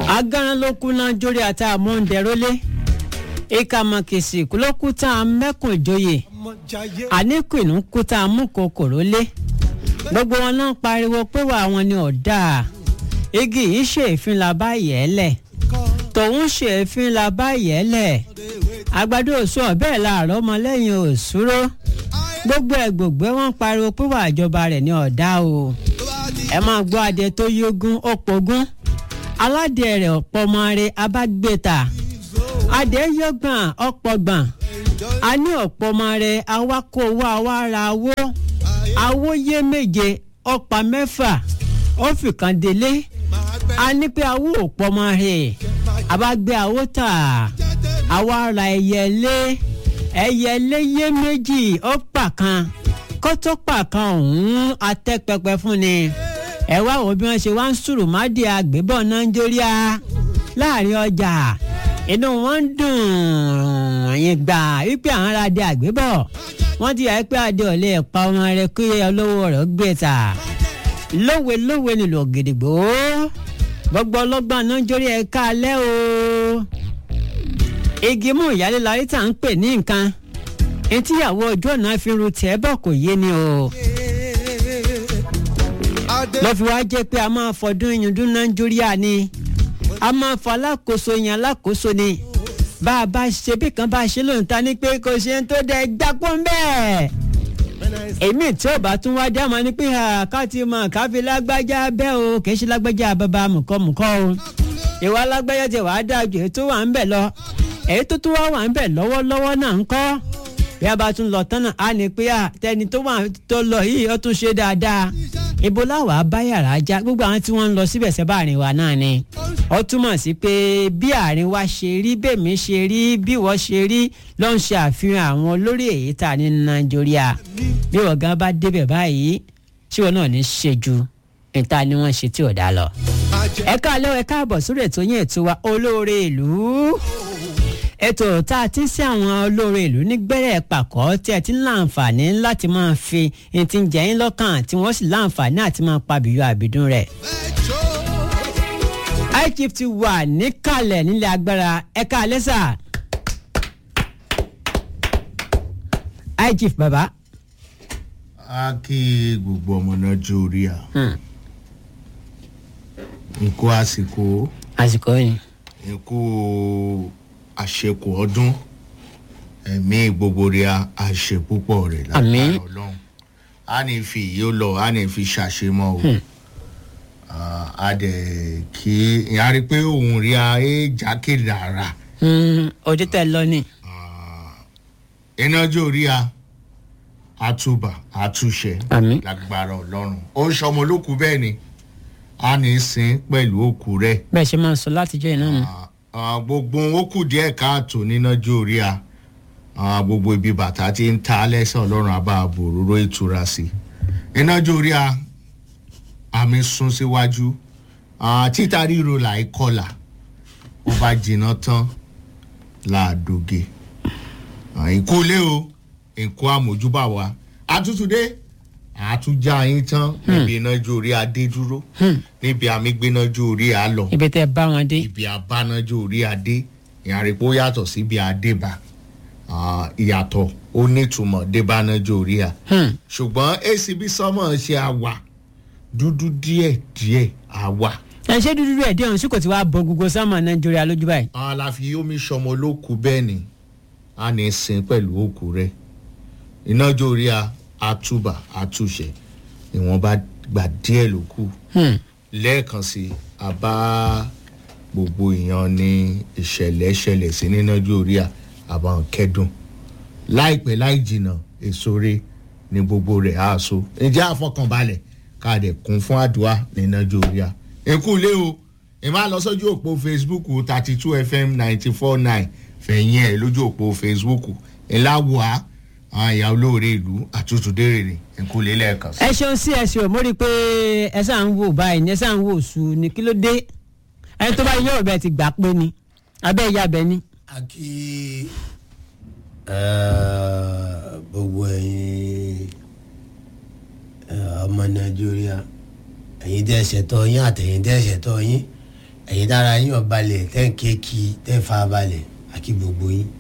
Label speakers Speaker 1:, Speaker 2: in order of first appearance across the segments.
Speaker 1: agaran ló kú náà jórí àti àmúndẹ̀rólé ìkàmọ̀kìsì ló kú tá a mẹ́kùn ìjòyè àníkùnú kú tá a mú kòkòrò lé gbogbo wọn náà pariwo pé wà wọn ni ọ̀dà igi yìí ṣe èéfín la bá yẹ̀ ẹ́ lẹ̀ tòun ṣe èéfín la bá yẹ̀ ẹ́ lẹ̀ àgbàdo òṣù ọ̀bẹ́ làárọ̀ ọmọlẹ́yìn òṣùrò gbogbo ẹgbògbé wọn pariwo pé wà ìjọba rẹ̀ ní ọ̀dà o ẹ máa gbọ́ adé tó yógún ó pogún aládé rẹ̀ ọ̀pọ̀ ọmọ rẹ̀ abágbéta adé yọgbọ̀n ọ̀pọ̀ gbọ̀n a ní ọ̀pọ̀ ọmọ rẹ̀ awakọ̀ owó awára owó awóyé méje ọ̀pá mẹ́fà ó fìkan délé a ní pé awó òpọ̀ ọmọ rẹ̀ abágbé awó tà àwa ra ẹyẹlé ẹyẹlé yé méjì ó pa kan kó tó pa kan ọ̀hún atẹ́pẹpẹ fún ni ẹ wá wo bí wọ́n ṣe wá ń sùrù mádìí àgbébọ̀ nàìjíríà láàrin ọjà inú wọn ń dùn yín gbà wípé àwọn ará adé àgbébọ̀ wọ́n ti yà pé adé ọ̀lẹ́ ẹ̀pa ọmọ rẹ kí olówó rẹ̀ gbé ta lówe lówe nílò ògìdìgbò gbogbo ọlọ́gbọ́n nàìjíríà ẹ̀ka alẹ́ o igi mú ìyálé larí tá à ń pè ní nǹkan etíyàwó ọjọ́ náà fi ru tẹ́ bọ̀ kò yé ni o lọ́ fi wá jẹ́ pé a máa fọdún ìyúndún nàìjíríà ni a máa fọ alákòóso yẹn alákòóso ni bá a bá ṣe bí kan bá a ṣe lóun ta ni pé kò ṣe ń tó dẹ gbapò ń bẹ́ẹ̀ èmi tí ò bá tún wá dá máa ní pé ká ti mọ káfí lágbájá bẹ́ẹ̀ o kì í ṣe lágbájá bàbá mùkọ́mùkọ́ o ìwà lágbájá ti wàá dáa ju èyí tó wà ń bẹ̀ lọ èyí tó tún wá wà ń bẹ̀ lọ́wọ́lọ́wọ́ náà ń kọ́ bí a bá tún lọ tán náà á ní pé tẹni tó wà tó lọ yìí ó tún ṣe dáadáa ibo láwàá bá yàrá já gbogbo àwọn tí wọ́n ń lọ síbẹ̀ sẹ́bà àárín wa náà ni ó túmọ̀ sí pé bí àárín wa ṣe rí bẹ́ẹ̀mí ṣe rí bí wọ́n ṣe rí ló ń ṣe àfihàn àwọn olórí èyí tà ní nàìjíríà bí wọ́n gan bá débẹ̀ báyìí ṣé wọn náà ní ṣe ju níta ni wọ́n ṣe tí ò dá lọ. ẹ káàlẹ́ ẹ káàbọ̀ sórí ètò yín ètò wa olóore ìlú ètò tá a ti ń sí àwọn olóore ìlú ní gbẹ́rẹ́ pàkọ́ tí ẹ ti ń láǹfààní láti máa fi ẹni tí ń jẹ yín lọ́kàn tí wọ́n sì láǹfààní àti máa pa bìyọ àbídún rẹ̀. ichief ti wà níkàlẹ̀ nílẹ̀ agbára ẹ̀ka alẹ́sà. ichief bàbá.
Speaker 2: a kí gbogbo ọmọ náà jó orí à nkó àsìkò
Speaker 1: àsìkò yìí.
Speaker 2: nkó àṣekù ọdún ẹ̀mí gbogbo rẹ̀ àṣẹ púpọ̀ rẹ̀
Speaker 1: Àmín.
Speaker 2: lágbára ọlọ́run a ní fi yìí ó lọ a ní fi ṣàṣemọ́ o Ah, a dẹ̀ kí ìyá rí pé òun rí a é jákèjì ara
Speaker 1: ojú tẹ lọ ni.
Speaker 2: iná jó rí a àtúbà àtúnṣe
Speaker 1: Àmín.
Speaker 2: lágbára ọlọ́run ó ń sọmọ olókùú bẹ́ẹ̀ ni a ní sin pẹ̀lú òkú rẹ̀
Speaker 1: bẹ́ẹ̀ ṣe máa ń sọ látijọ́ iná mi.
Speaker 2: Ah, gbogbo ó kù díẹ̀ káàtó níná jó rí a Ah, gbogbo ibi bàtà ti ń ta lẹ́sẹ̀ ọlọ́run àbá àbòróró ìtura sí iná jó rí a àmì sún síwájú Ah, títa ríro làí kọlà ó bá jiná tán láàdóge ìkólé o nǹkó àmójúbà wa àtútúndé àtúnjà yín tán níbi iná jó orí adé dúró níbi àmì gbéná jó orí a lọ
Speaker 1: ibi tẹ bá wọn dé.
Speaker 2: ibi abánájó orí adé ìyàrá yàtọ̀ sí ibi adébá Ah, ìyàtọ̀ ó nítumọ̀ débánájó orí a
Speaker 1: Hmm.
Speaker 2: ṣùgbọ́n acb sọmọ ṣe àwà dúdú díẹ̀ díẹ̀ àwà
Speaker 1: ẹ ṣé dúdú rẹ̀ dé ọ̀hún sí kò tí wàá bọ gbogbo sámà nàìjíríà lójú báyìí.
Speaker 2: àlàfi omi sọmọ olóku bẹ́ẹ̀ ni a ní sin pẹ̀lú òkú rẹ̀ ìnájó orí a àtúbà àtúnṣe ìwọ̀nba gbà díẹ̀ ló kù
Speaker 1: Hmm.
Speaker 2: lẹ́ẹ̀kan sí a bá gbogbo èèyàn ní ìṣẹ̀lẹ̀ ṣẹlẹ̀ sí nínájú orí à àbá ń kẹ́dùn láìpẹ́ láì jìnnà èso re ní gbogbo rẹ̀ á so ǹjẹ́ àfọkànbalẹ̀ ká dẹ̀ kún fún àdúrà nínájú orí à. èkú lé o ìmọ̀ lọ sójú òpó facebook thirty two fm ninety four nine fẹ̀yìn ẹ̀ lójú òpó facebook ńlá wà á ìyá olóore ìlú àtútù dèrè èkú lé lẹ́ẹ̀kan sí.
Speaker 1: ẹ ṣeun sí ẹ ṣeun mo rí i pé ẹ sáà ń wò báyìí ni ẹ sáà ń wò sùn ní kí ló dé ẹni tó bá yọ ọbẹ ti gbà pé ni abẹ́ ìyá abẹ ni.
Speaker 3: a kí eh, gbogbo ẹ̀yin eh, ọmọ nàìjíríà ẹ̀yin tẹ́ ṣẹ̀tọ́ yín àtẹ̀yin tẹ́ ṣẹ̀tọ́ yín ẹ̀yin dára yín ọ̀balẹ̀ tẹ́ ń kéèkì tẹ́ ń fa balẹ̀ àkí gbogbo yín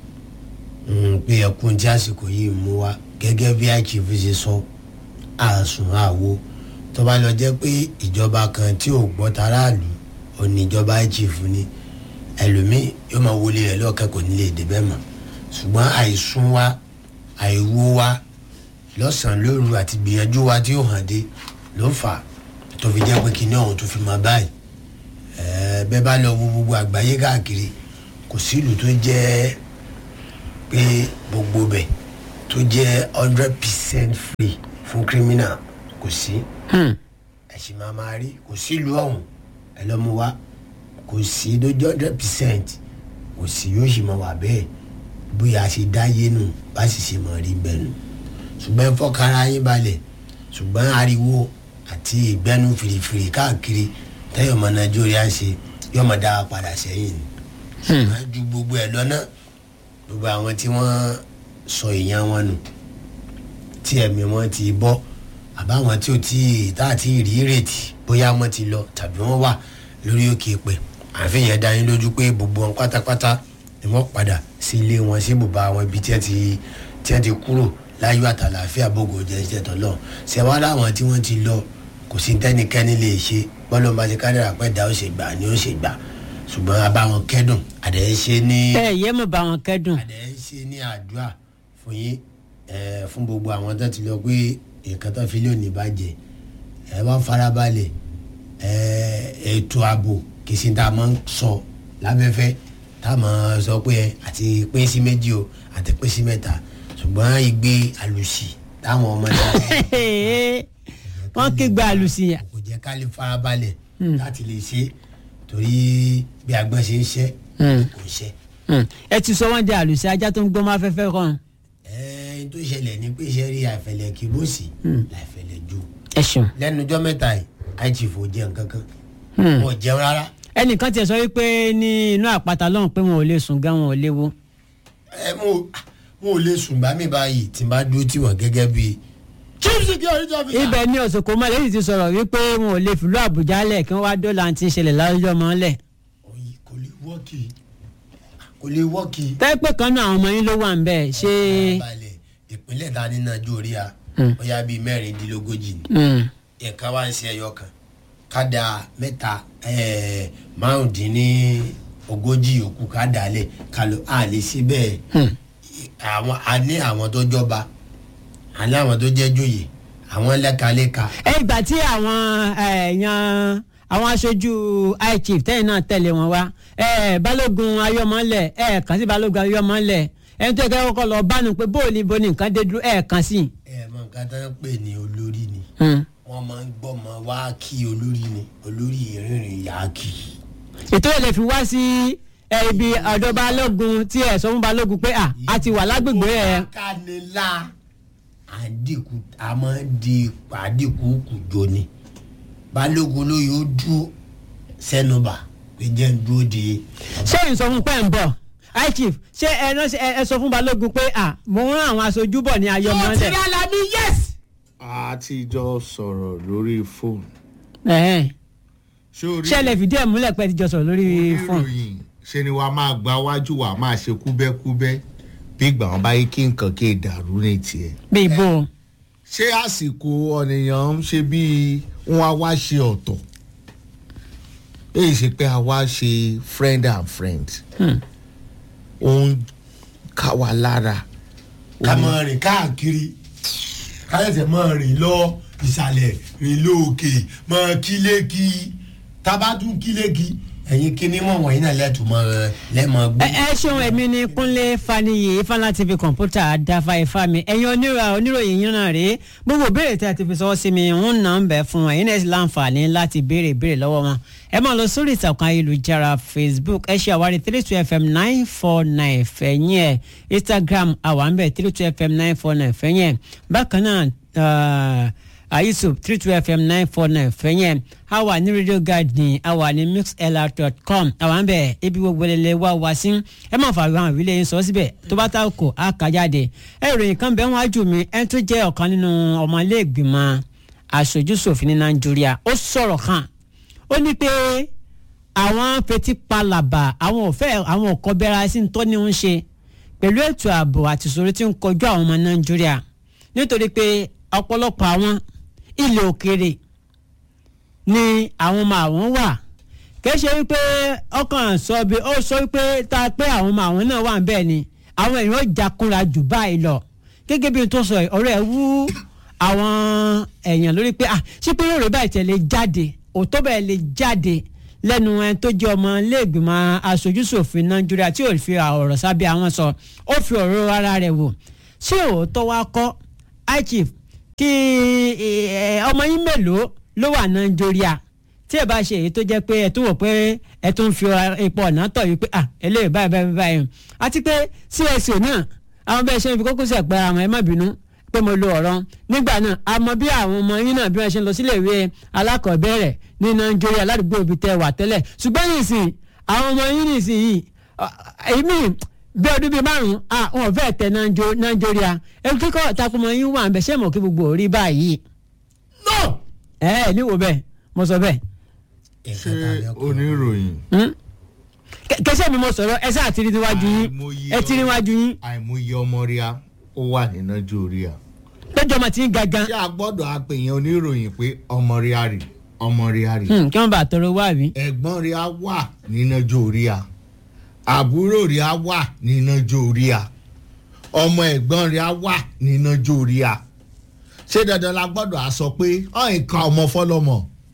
Speaker 3: Mm, pé ẹkún tí àsìkò yìí mú wa gẹ́gẹ́ bí àìkífi ṣe sọ àsùn àwo tó bá lọ jẹ́ pé ìjọba kan tí ò gbọ́ taráàlú òní ìjọba àìkífi ni ẹlòmíì yóò máa wọlé rẹ̀ lọ́ọ̀kẹ́ kò ní lè débẹ̀ mọ́ ṣùgbọ́n àìsùn wa àìwo wa lọ́sàn-án lóru àti gbìyànjú wa tí ó hàn dé ló fà á tó fi jẹ́ pé kinní ọ̀hún tó fi máa báyìí ẹ̀ẹ́ bẹ́ẹ̀ bá lọ wo gbogbo àgbáyé káàkiri kò sí ìlú tó jẹ́ pé gbogbo bẹ̀ tó jẹ́ hundred percent free fún criminal kò sí
Speaker 1: Hmm.
Speaker 3: ẹ̀sìn máa máa rí kò sí ìlú ọ̀hún ẹ lọ́ mú wa kò sí tó jẹ́ hundred percent kò sí yóò sì máa wà bẹ́ẹ̀ bóyá a ṣe dáyé nù bá sì ṣe máa rí bẹ́ẹ̀ nù ṣùgbọ́n ẹ fọ́kàrà yín balẹ̀ ṣùgbọ́n ariwo àti ìgbẹ́nu fìrìfìrì káàkiri tẹ́yọ̀ ọmọ nàìjíríà ń ṣe yóò máa dá wa padà sẹ́yìn ni ṣùgbọ́n ju gbogbo ẹ̀ lọ náà gbogbo àwọn tí wọ́n sọ èèyàn wọn nù tí ẹ̀mí wọn ti bọ́ àbáwọn tí ò tí tá àti rí ìrètí bóyá wọn ti lọ tàbí wọn wà lórí òkè pẹ̀ àfihàn dá yín lójú pé gbogbo wọn pátápátá ni wọ́n padà sí ilé wọn sí ibùba wọn ibi tí wọ́n ti tí wọ́n ti kúrò láyọ̀ àtàlàáfíà bògò jẹ́ iṣẹ́ tọ́lọ́ ṣẹ̀wá láwọn tí wọ́n ti lọ kò sí tẹ́nikẹ́ni lè ṣe bọ́lọ́ bá ti kádàrà pẹ́ dá ó ṣe gbà ni ó ṣe gbà ṣùgbọ́n abáwọn kẹ́dùn àdéhùn ṣe ní
Speaker 1: ẹ yé mo bá wọn kẹ́dùn
Speaker 3: àdé ń ṣe ní àdúrà fún yín ẹ, fún gbogbo àwọn tó ti lọ pé nǹkan tó fi lé òní bàjẹ́ ẹ wá farabalẹ̀ ẹ, ètò ààbò kì í ṣe tá a máa ń sọ lábẹ́fẹ́ tá a máa sọ pé ẹ, àti pín sí méjì o àti pín sí mẹ́ta ṣùgbọ́n ìgbé àlùsì táwọn ọmọ náà
Speaker 1: wọ́n kígbe àlùsíyà
Speaker 3: kò jẹ́ ká lè farabalẹ̀ láti lè ṣe torí bí agbọ́n ṣe ń ṣe kò ń ṣe.
Speaker 1: Hmm. ẹ ti sọ wọ́n di àlùsíyà ajá tó ń gbọ́ máa fẹ́fẹ́ kan
Speaker 3: ẹ̀ẹ́n tó ṣẹlẹ̀ ní pé iṣẹ́ rí àìfẹ̀lẹ̀ kí bó sì láìfẹ̀lẹ̀ ju
Speaker 1: ẹ ṣeun.
Speaker 3: lẹ́nu ọjọ́ mẹ́ta yìí àìjìfò jẹun kankan
Speaker 1: Hmm.
Speaker 3: wọn ò jẹun rárá
Speaker 1: ẹnìkan tiẹ̀ sọ wípé ní inú àpáta lọ́hùn pé wọn ò lè sùn gan wọn ò léwu.
Speaker 3: ẹ mo mo ò lè sùn bá mi báyìí tí n bá dúró tì wọ́n gẹ́gẹ́ bí chief security officer.
Speaker 1: ibẹ̀ ni òsòkò mọ́ lẹ́yìn ti sọ̀rọ̀ wípé wọn ò lè fìlú àbújá lẹ̀ kí wọ́n wá dọ́là ti ń ṣẹlẹ̀ láwùjọ mọ́ lẹ̀.
Speaker 3: Oyi, kò lè wọ́ọ̀kì kò lè wọ́ọ̀kì.
Speaker 1: tẹ́pẹ́ kan náà àwọn ọmọ yín ló wà ń bẹ̀ ṣé.
Speaker 3: balẹ̀ ìpínlẹ̀ ta ní nàìjíríà
Speaker 1: Hmm.
Speaker 3: bóyá bíi mẹ́rìndínlógójì ni
Speaker 1: Hmm.
Speaker 3: ẹ̀ka wá ń ṣe ẹyọ kan kádà mẹ́ta ẹ̀ẹ́ márùndínní ogójì òkú kádà lẹ̀ kálọ̀ á lè ṣe bẹ́ẹ̀
Speaker 1: Hmm.
Speaker 3: àwọn a ní àwọn tó jọba a ní àwọn tó jẹ́ joyè àwọn lẹ́kalẹ́ka
Speaker 1: ẹ ìgbà tí àwọn èèyàn àwọn aṣojú high chief tẹ́yìn náà tẹ̀lé wọn wá ẹ, balógun ayọ́mọ́lẹ̀ ẹ kàn sí balógun ayọ́mọ́lẹ̀ ẹni tó yẹ kẹ́ kọ́kọ́ lọ bánu pé bóòlù ibo ni nǹkan dé dúró ẹ kàn sí.
Speaker 3: ẹ mọ nǹkan tó ń pè ní olórí ni
Speaker 1: Hmm.
Speaker 3: wọ́n máa ń gbọ́mọ wá kí olórí ni olórí ìrìnrìn yà á kì í.
Speaker 1: ètò ìlẹ̀ fi wá sí ẹ, ibi ọ̀dọ̀ balógun tí ẹ sọ fún balógun pé à a ti wà lágbègbè ẹ.
Speaker 3: kánilá àdínkù a máa ń di àdínkù kùjọ ni balógun ló yóò dúró sẹ́nubà pé jẹ́ ń dúró de.
Speaker 1: ṣé n sọ fún pẹ́ ń bọ̀ high chief ṣé ẹ ránṣẹ́- ẹ ẹ sọ fún balógun pé à mo rán àwọn aṣojú bọ̀ ní ayọ́mọ́lẹ̀.
Speaker 3: Alábí yes.
Speaker 2: a ti jọ sọ̀rọ̀ lórí fóònù.
Speaker 1: Ẹ̀hẹ́n.
Speaker 2: ṣé orí
Speaker 1: ṣé ẹ lè fìdí ẹ̀ múlẹ̀ pé ẹ ti jọ sọ̀rọ̀ lórí fóònù.
Speaker 2: oníròyìn ṣe ni wàá máa gba wájú wàá máa ṣe kúbẹ́kúbẹ́ bí ìgbà wọn bá yí kí nǹkan kí ìdàrú ní tiẹ̀.
Speaker 1: bí ibo.
Speaker 2: ṣé àsìkò ọ̀nìyàn ń ṣe bíi wọn á wá ṣe ọ̀tọ̀ èyí ṣe pé a wá ṣe friend and friend
Speaker 1: Hmm.
Speaker 2: ó ń ká wa lára
Speaker 3: ká máa rìn káàkiri káyọ̀tẹ̀ máa rìn lọ ìsàlẹ̀ rìn lóòkè máa kílékì tábàdún kílékì ẹ̀yin kíní mọ̀ wọ̀nyí náà lẹ́tù mọ́ lẹ́mọ̀
Speaker 1: ẹ
Speaker 3: gbé.
Speaker 1: ẹ ṣeun èmi ni kúnlé faniyi ifeanyi tv kọ̀ǹpútà dáfà ifá mi ẹ̀yin onírà oníròyìn yín náà rèé gbogbo béèrè tí a ti fi sọ́wọ́ sí mi ń nà ń bẹ̀ fún ẹ̀yin náà sì láǹfààní láti béèrè béèrè lọ́wọ́ wọn ẹ máa lọ sórí ìtàkùn ayélujára facebook ẹ ṣe àwárí three two fm nine four nine fẹ̀yìn ẹ̀ instagram àwa ń bẹ̀ three two fm nine four nine fẹ̀yìn ẹ̀ bákan náà ah, ah, youtube three two fm nine four nine fẹ̀yìn a wà ní radio garden a wà ní mixlr.com a wà ń bẹ̀ ibi gbogbo lele wá wá sí ẹ máa fà àwọn ìwílẹ̀ yín sọ síbẹ̀ tó bá ta kò á kà jáde ẹ ìròyìn kan bẹ́ẹ̀ wọ́n á jù mí ẹ tó jẹ́ ọ̀kan nínú ọmọlẹ́gbìmọ̀ aṣojúṣòfin ní nàìjíríà ó sọ̀rọ̀ kan ó ní pé àwọn fetí palàbà àwọn ò fẹ́ àwọn ò kọbẹ́ra sí tó ní ń ṣe pẹ̀lú ètò ààbò àti ìṣòro tí ń kọjú àwọn ọmọ nàìjíríà nítorí pé ọ̀pọ̀lọpọ̀ àwọn ilẹ̀ òkèèrè ni àwọn ọmọ àwọn wà kì í ṣe wípé ọkàn sọ bí ó sọ wípé tá a pé àwọn ọmọ àwọn náà wà ń bẹ́ẹ̀ ni àwọn èèyàn jakunra jù báyìí lọ gẹ́gẹ́ bí n tó sọ yìí, ọ̀rọ̀ ẹ̀ wú àwọn èèyàn lórí pé ah ṣé pé yóò rí báyìí tẹ̀lé jáde òótọ́ bẹ́ẹ̀ lè jáde lẹ́nu ẹni tó jẹ́ ọmọ iléègbìmọ̀ aṣojúṣòfin nàìjíríà tí ò fi ọ̀rọ̀ sábẹ́ àwọn sọ ó fi ọ̀rọ̀ ara rẹ̀ wò ṣé òótọ́ wa kọ́ high chief kí eh, ọmọ yín mélòó ló wà nàìjíríà tí ẹ bá ṣe èyí tó jẹ́ pé ẹ tún wò pé ẹ tún fi ipò ọ̀nà tọ̀ yìí pé ah eléyìí báyìí báyìí báyìí àti pé cso náà àwọn bẹ́ẹ̀ ṣe ń fi kókó sẹ̀ pé àwọn ẹ má bínú pé mo lo ọ̀rọ̀ nígbà náà a mọ bí àwọn ọmọ yín náà bí wọ́n ṣe ń lọ sílé ìwé alákọ̀ọ́bẹ̀rẹ̀ ní nàìjíríà ládùúgbò ibi tẹ́ wà tẹ́lẹ̀ ṣùgbọ́n nìsín àwọn ọmọ yín nìsín yìí èmi bí ọdún bíi márùn-ún ah wọn ò fẹ́ẹ̀ tẹ Nàìjó- nàìjíríà ẹ kíkọ́ takumọ yín wà ń bẹ̀ ṣé mọ̀ kí gbogbo orí báyìí
Speaker 3: no.
Speaker 1: ẹ ẹ níwò bẹ́ẹ̀ mo sọ bẹ́ẹ̀
Speaker 2: ṣé oníròyìn
Speaker 1: Hmm? Kẹ- kẹsẹ́ mi mo sọ̀rọ̀ ẹ sáà ti rí níwájú yín
Speaker 2: Àìmọye
Speaker 1: ẹ ti rí níwájú yín
Speaker 2: àìmọye ọmọ ríà ó wà ní nàìjíríà
Speaker 1: lọ́jọ́ ọmọ tí ń gangan
Speaker 2: ṣé a gbọ́dọ̀ àpèyàn oníròyìn pé ọmọ ríà rè ọmọ ríà rè
Speaker 1: Hmm, kí wọ́n bá tọrọ wá rí.
Speaker 2: ẹ̀gbọ́n ríà wà ní nàìjíríà àbúrò ríà wà ní nàìjíríà ọmọ ẹ̀gbọ́n ríà wà ní nàìjíríà ṣé dandan la gbọ́dọ̀ á sọ pé ọ̀ nǹkan ọmọ fọlọ́mọ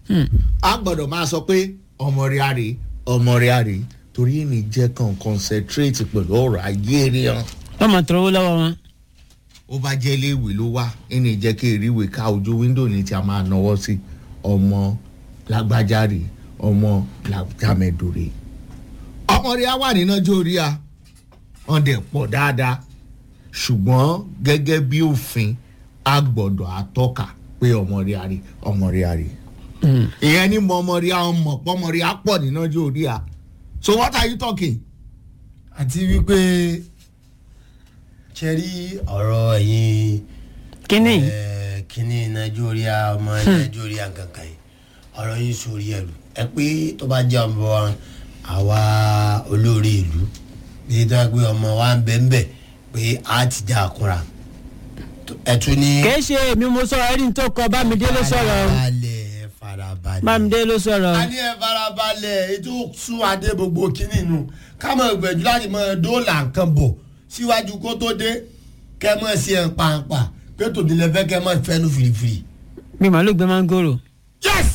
Speaker 2: a gbọ́dọ̀ máa sọ pé ọmọ ríà rè ọmọ ríà rè torí èmi jẹ́ kàn concentrate pẹ̀lú ọ̀rọ̀ ayé rẹ̀ hàn
Speaker 1: lọ́mọ tọrọ owó lọ́wọ́ wọn.
Speaker 2: ó bá jẹ́ iléèwé ló wá ẹni jẹ́ kí eríwé ká ojú wíńdò ní tí a máa náwó sí ọmọ lágbájáre ọmọ làjàmẹ̀dòrè. ọmọ rí a wà ní nàìjíríà wọn dẹ̀ pọ̀ dáadáa ṣùgbọ́n gẹ́gẹ́ bí òfin a gbọ́dọ̀ àtọ́ka pé ọmọ rí a rí ọmọ rí a rí. ìyẹn ní mọ ọmọ rí a ọmọ pọ́mọ rí a pọ̀ ní nàìjíríà so what are you talking?
Speaker 3: àti wípé ṣe rí ọ̀rọ̀ ẹ̀yin
Speaker 1: kínní
Speaker 3: eh, kíní nàìjíríà ọmọ nàìjíríà kankan yìí ọ̀rọ̀ yín sórí ẹ̀rù ẹ pé tó bá jẹ́ ọmọ àwa olórí ìlú bí tó yẹ pé ọmọ wa ń bẹ ń bẹ pé a ti já àkúrà ẹ tún ní.
Speaker 1: kìí ṣe èmi mo sọ̀rọ̀ ẹni tó kọ bámidé ló sọ̀rọ̀
Speaker 3: farabalẹ̀ farabalẹ̀.
Speaker 1: bámidé ló sọ̀rọ̀
Speaker 3: a ní ẹ farabalẹ̀ ètò sún adé gbogbo kínní nu ká mọ̀ gbẹ̀jú láti mọ̀ dóòlà nǹkan bọ̀ síwájú kó tó dé kẹ́ mọ̀ sí ẹ̀ ń pàǹpà pé tòdìlẹ̀ fẹ́ kẹ́ mọ̀ fẹ́nu fìrìfìrì.
Speaker 1: bí màálù gbé mángòrò.
Speaker 3: yes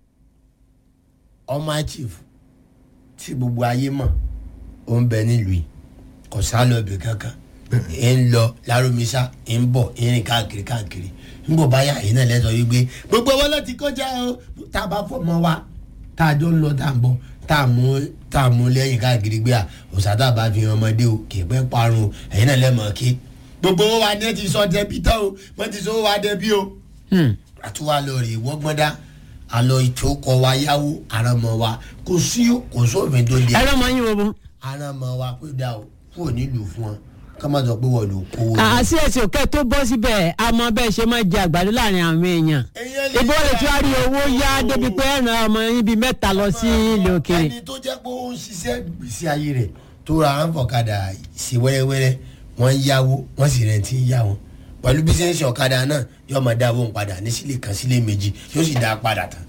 Speaker 3: ọmọ chief tí gbogbo ayé mọ̀ ó ń bẹ nílùú yìí kò sá lọ ibì kankan ẹ ń lọ lárúmísà ẹ ń bọ̀ ẹ ń rìn káàkiri káàkiri ń bọ̀ báyà yìí náà lẹ́sọ̀ wípé gbogbo wọn lọ ti kọjá o tá a bá fọmọ wa tá a jọ ń lọ tá a ń bọ̀ tá a mú tá a mú lẹ́yìn káàkiri gbé a òsàtà bá fi hàn ọmọdé o kì í pẹ́ parun o ẹ̀yin náà lẹ́mọ̀ kí gbogbo wọn wa ní ẹ ti sọ dẹbi tán o wọ́n ti sọ wa dẹbi o
Speaker 1: Hmm.
Speaker 3: àtúwà lọ rè wọ́gbọ́dá àlọ́ ìtòkọ̀ wa yáwó àràmọ̀ wa kò sí kò sófin tó di
Speaker 1: ẹ lọ́mọ yín wo bó.
Speaker 3: àràmọ̀ wa pé dá o kúrò nílùú fún wọn ká má sọ pé wọ́n lò kówó.
Speaker 1: àṣì ẹ̀sìn òkè tó bọ́ síbẹ̀ àmọ́ bẹ́ẹ̀ ṣe máa jẹ àgbàdo láàrin àwọn èèyàn.
Speaker 3: Èèyàn lè
Speaker 1: ìbò lè
Speaker 3: jẹ
Speaker 1: tún á rí owó yá
Speaker 3: àgbàdo.
Speaker 1: débi pé ẹ̀ràn ọmọ yín bíi mẹ́ta lọ sí ilé òkèèrè.
Speaker 3: ẹni tó jẹ́ pé ó ń ṣiṣẹ́ gbèsè ayé rẹ̀ tó ra àwọn ọ̀kadà sí wẹ́rẹ́wẹ́rẹ́ wọ́n ń yáwó wọ́n sì rẹ̀ ti ń yá wọn pẹ̀lú bí sẹ́ńsì ọ̀kadà náà yóò máa dá owó ń padà ní sílé kan sílé méjì yóò sì dá a padà tán.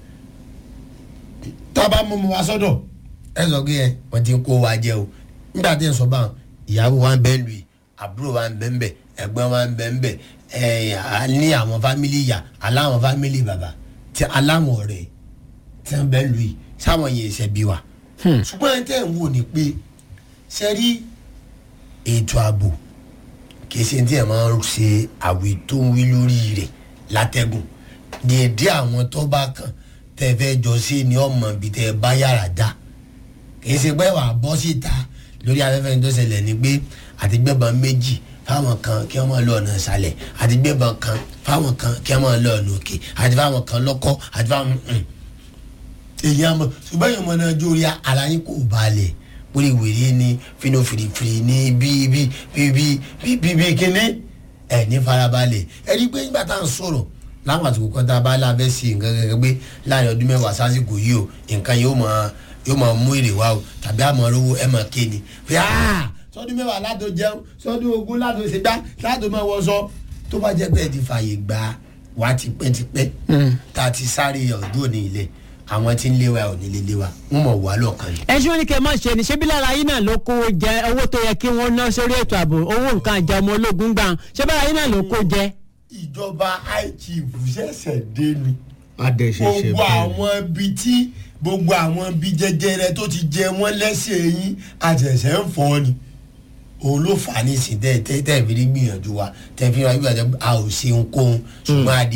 Speaker 3: tá a bá mú mu wá sọ́dọ̀ ẹ sọ pé ẹ wọ́n ti ń kó wa jẹ o nígbà tí ń sọ báwọn ìyàwó wa ń bẹ́ ń lù yìí àbúrò wa ń bẹ́ ń bẹ́ ẹ̀gbọ́n wa ń bẹ́ ń bẹ́ ẹ̀ a ní àwọn fámìlì ìyá aláwọn fámìlì bàbá tí aláwọn ọ̀rẹ́ tí wọ́n bẹ́ ń lù yìí sáwọn yẹn ṣe bí wa. ṣùgbọ́n ẹ tẹ́ ń wò ní pé ṣe rí ètò ààbò kìí ṣe tí ẹ máa ń ṣe àwì tó ń wí lórí rẹ̀ látẹ̀gùn dèédé àwọn tó bá kàn tẹ́ fẹ́ jọ sí ni ọmọ ibi tẹ́ bá yàrá dá kìí ṣe pé wàá bọ́ síta lórí afẹ́fẹ́ tó ṣẹlẹ̀ ni pé àtìgbẹ́bọn méjì fáwọn kan kí wọ́n máa lọ ọ̀nà ìsàlẹ̀ àtìgbẹ́bọn kan fáwọn kan kí wọ́n máa lọ ọ̀nà òkè àti fáwọn kan lọ́kọ́ àti fáwọn èyí àmọ́ ṣùgbọ́n èèyàn ọmọ náà jórí aláyín kò balẹ̀ wíri wìrì ni fínú fìrìfìrì ni bí bí bí bí bí bí bí kíní ẹ̀ ní farabalẹ̀ ẹ rí i pé nígbà tá à ń sọ̀rọ̀ láwọn àsìkò kan tá a bá lábẹ́ sí nǹkan gẹ́gẹ́ pé láàrin ọdún mẹ́wàá sásìkò yìí o nǹkan yóò mọ yóò máa mú èrè wá o tàbí àmọ́ rówó ẹ̀ máa ké ni fi áà sọdún mẹ́wàá látò jẹun sọdún ogún látò ṣe gbá látò máa wọṣọ tó bá jẹ́ pé ẹ ti fààyè gbà wá tipẹ́tipẹ́ tá a ti sáré ọdún òní ilẹ̀ àwọn tí ń léwa ò ní lè léwa wọ́n mọ̀ wá lọ́kàn ni.
Speaker 1: ẹ ṣé wọn ní kí ẹ má ṣe ni ṣébí lára yín náà ló kó jẹ owó tó yẹ kí wọn ná sórí ètò ààbò owó nǹkan àjà ọmọ ológun gbà ṣé bára yín náà ló kó jẹ.
Speaker 3: ìjọba ichief ṣẹ̀ṣẹ̀ dé ni
Speaker 2: adẹ̀ṣẹ̀ṣẹ̀
Speaker 3: gbogbo
Speaker 2: bẹ́ẹ̀
Speaker 3: àwọn ibi tí gbogbo àwọn ibi jẹjẹrẹ tó ti jẹ wọ́n lẹ́sẹ̀ yín àṣẹ̀ṣẹ̀ ń fọ́ ni òun ló fà á ní ìsìn tẹ́ tẹ́ tẹ́ fi rí gbìyànjú wa tẹ́ fi rí gbìyànjú a ò ṣe ohunkóhun ṣùgbọ́n adé